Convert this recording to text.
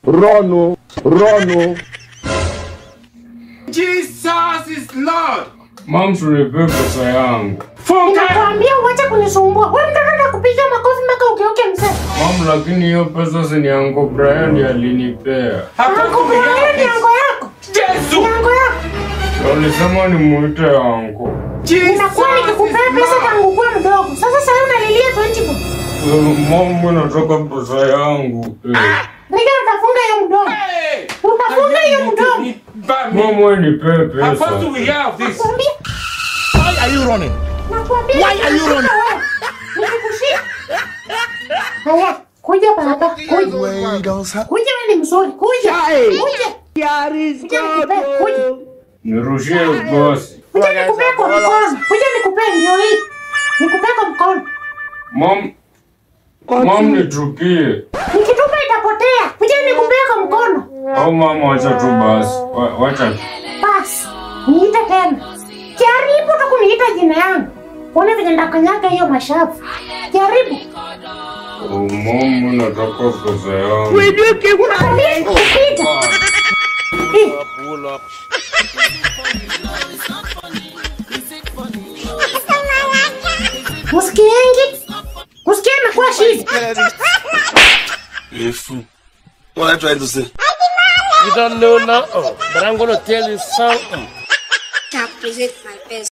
Rono, Rono. Jesus is Lord. Mam, tulipe pesa yangu. Funga. Nakwambia uache kunisumbua. Wewe mtoto nakupiga makofi mpaka ugeuke mzee. Mam, lakini hiyo pesa si ni yangu Brian alinipea. Yangu Brian ni yango yako. Yesu. Yango yako. Na Ulisema nimuite yangu. Ninakuwa nikikupea pesa tangu kuwa mdogo. Sasa sasa unalilia 20 bob. Mam, mimi nataka pesa yangu. Eh. Rika utafunga hiyo mdomo. Hey. Utafunga hiyo mdomo. Mam, wewe nipe How far do pesa. we have this? Nakwambia, Why are you running? nakwambia. Why are you nikikushika running? wewe, Nikikushika. Haya, kuja baba. Kuja. Wait, don't stop. Kuja wewe ni mzuri. Kuja. Hey. Kuja. Kuja nikupee. Kuja. Nirushie basi. Kuja nikupee kwa mkono. Kuja nikupee ndio hii. Nikupee kwa mkono. Mam, mam nitupie. Nikitupa itapotea. Kuja nikupee kwa mkono. Au mama, wacha tu basi. Wa- Wacha. Basi, niite tena. Jaribu tu kuniita jina yangu. Uone vile ndakanyaga hiyo mashavu. Jaribu. Oh, Mam, mimi nataka pesa yangu. Nakwambia kupiga. Hii. Usikiengi? Usikie imekuwa shida. You fool. What am I trying to say? You don't know now, but I'm gonna tell you something. Top present my